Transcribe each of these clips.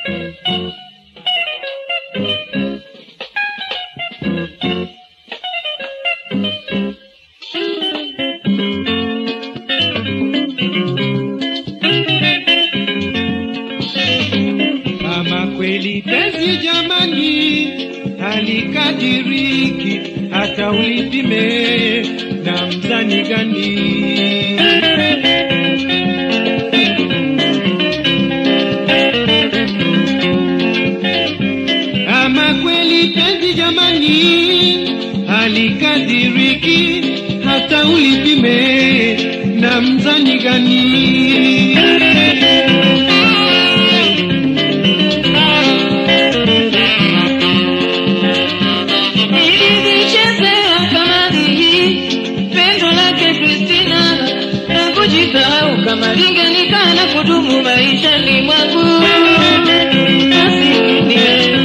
Kama kweli penzi jamani halikadiriki, hata ulipime na mzani gani? Kama kweli penzi jamani halikadiriki, hata ulipime na mzani gani? Nilizichezea kamari hii pendo lake Kristina na kujisahau kama lingenikana kudumu maishani mwangu. Asikinie.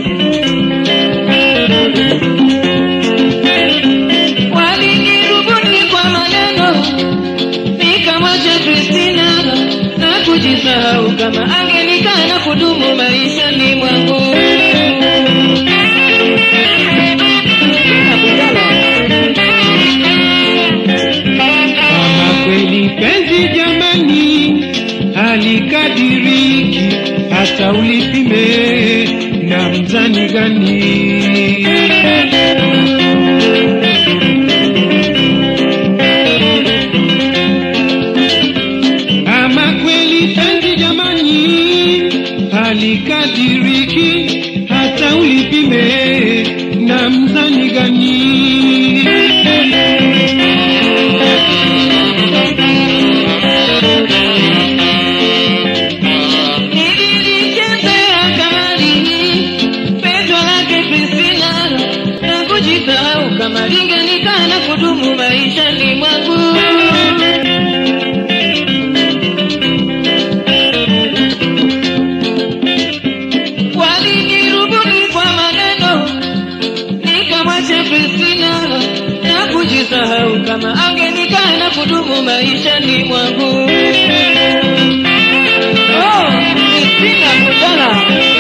Walinirubuni kwa maneno nikamwacha Kristina na kujisahau kama angenikana kudumu maishani mwangu. Kama kweli penzi jamani halikadiriki, hata ulipime na mzani gani? Kama kweli penzi jamani halikadiriki, hata ulipime na mzani gani? Nilichezea kamari hii pendo lake Kristina na kujisahau kama lingenikana kudumu maishani mwangu. Walinirubuni kwa maneno nikamwacha Kristina na kujisahau kama angenikana kudumu maishani mwangu. Oh, Kristina Mudala.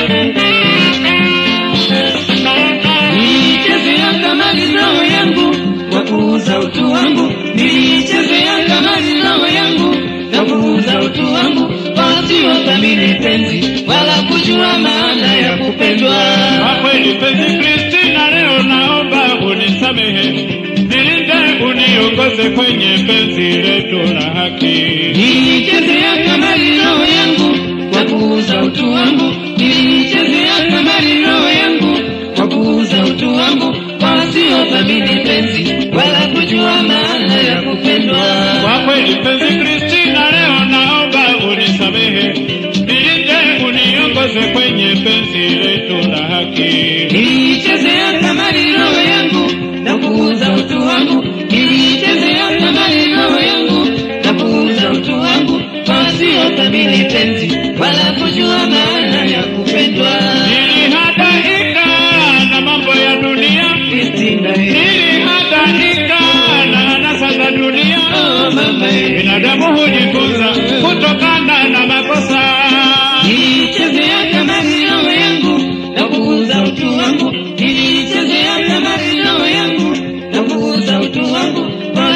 Nilichezea kamari roho yangu kwa kuuza utu wangu, nilichezea kamari roho yangu na kuuza utu wangu, wasiothamini penzi wala kujua maana ya kupendwa. Kwa kweli penzi Kristina, leo naomba unisamehe, nilinde uniongoze kwenye penzi letu la haki. Nilichezea kamari roho yangu kwa kuuza utu wangu, nilichezea kamari roho yangu kwa kuuza utu wangu, wasiothamini penzi wala kujua maana ya kupendwa. Kwa kweli penzi Kristina, leo naomba unisamehe, nilinde uniongoze kwenye penzi letu la haki. Nilichezea kamari roho yangu na kuuza utu wangu, nilichezea kamari roho yangu na kuuza utu wangu, wasiothamini penzi wala kujua maana ya kupendwa. Nilihangaika na mambo ya dunia, Kristina, eh, nilihangaika na anasa za dunia. oh mama, eh. Binadamu hujifunza kutokana na makosa. Nilichezea kamari roho yangu na kuuza utu wangu, nilichezea kamari roho yangu na kuuza utu wangu,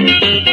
Thank you.